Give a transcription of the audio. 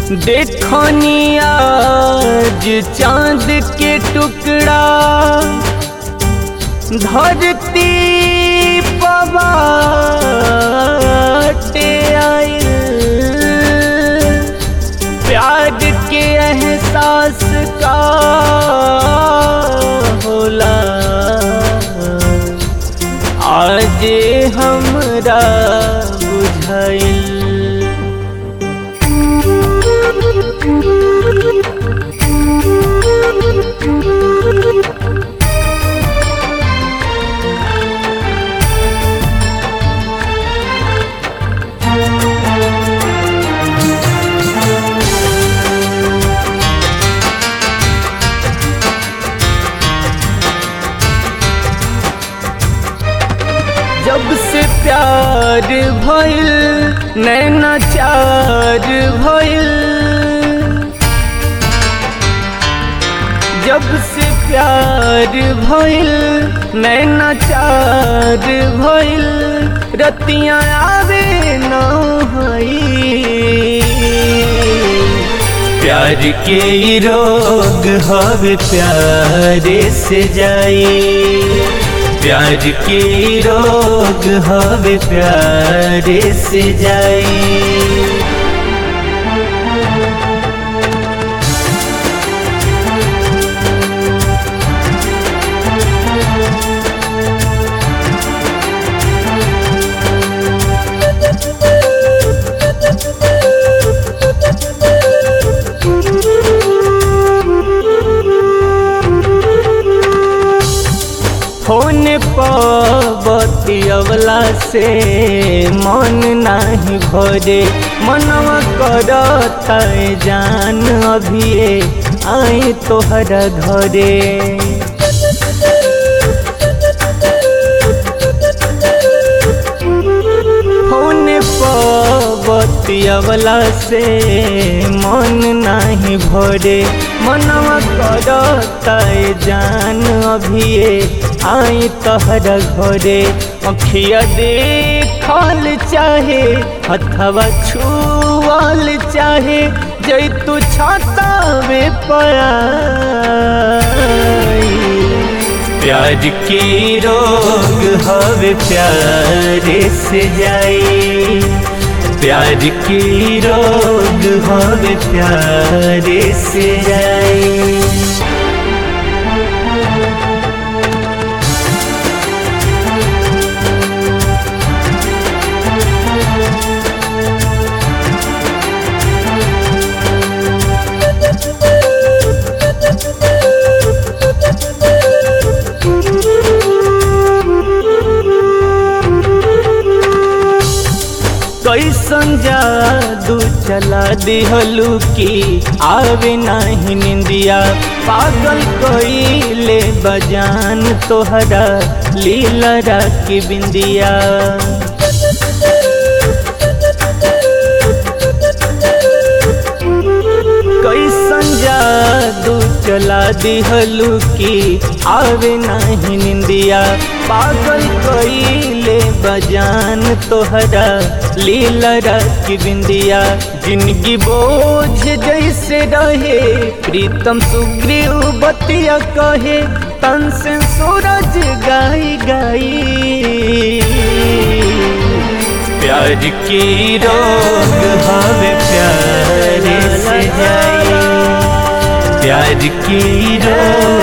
देखनी आज चांद के टुकड़ा धरती पवाटे आयल प्यार के एहसास का होला आज हमरा बुझाइल जब से प्यार भइल नैना चार भइल जब से प्यार भइल नैना चार भइल रतियाँ आवे न हई प्यार के ई रोग हवे प्यारे से जाई प्यार के ई रोग हवे प्यारे से जाई फोन पबती अवला से मन नाही भरे मनवा करता जान अभिये आई तोहरा घरे फोन पबती अवला से मन नाही भरे मनवा करता जान अभिये आई तहरा घरे अखिया देखल चाहे हथवा छुअल चाहे जैतु छातावे पयाई प्यार के रोग हवे प्यारे से जाई प्यार के रोग हवे प्यारे से जाई कैसन जादू चला दिहलू की आवे नाही निंदिया पागल कईले बजान तोहरा लीला की बिंदिया कैसन जादू चला दिहलू की आवे नाही निंदिया पागल कईले बजान तोहरा लीला की बिंदिया जिंदगी बोझ जैसे रहे प्रीतम सुग्रीव बतिया कहे तन से सूरज गाई गाई प्यार की रोग हवे प्यारे से जाई प्यार की रोग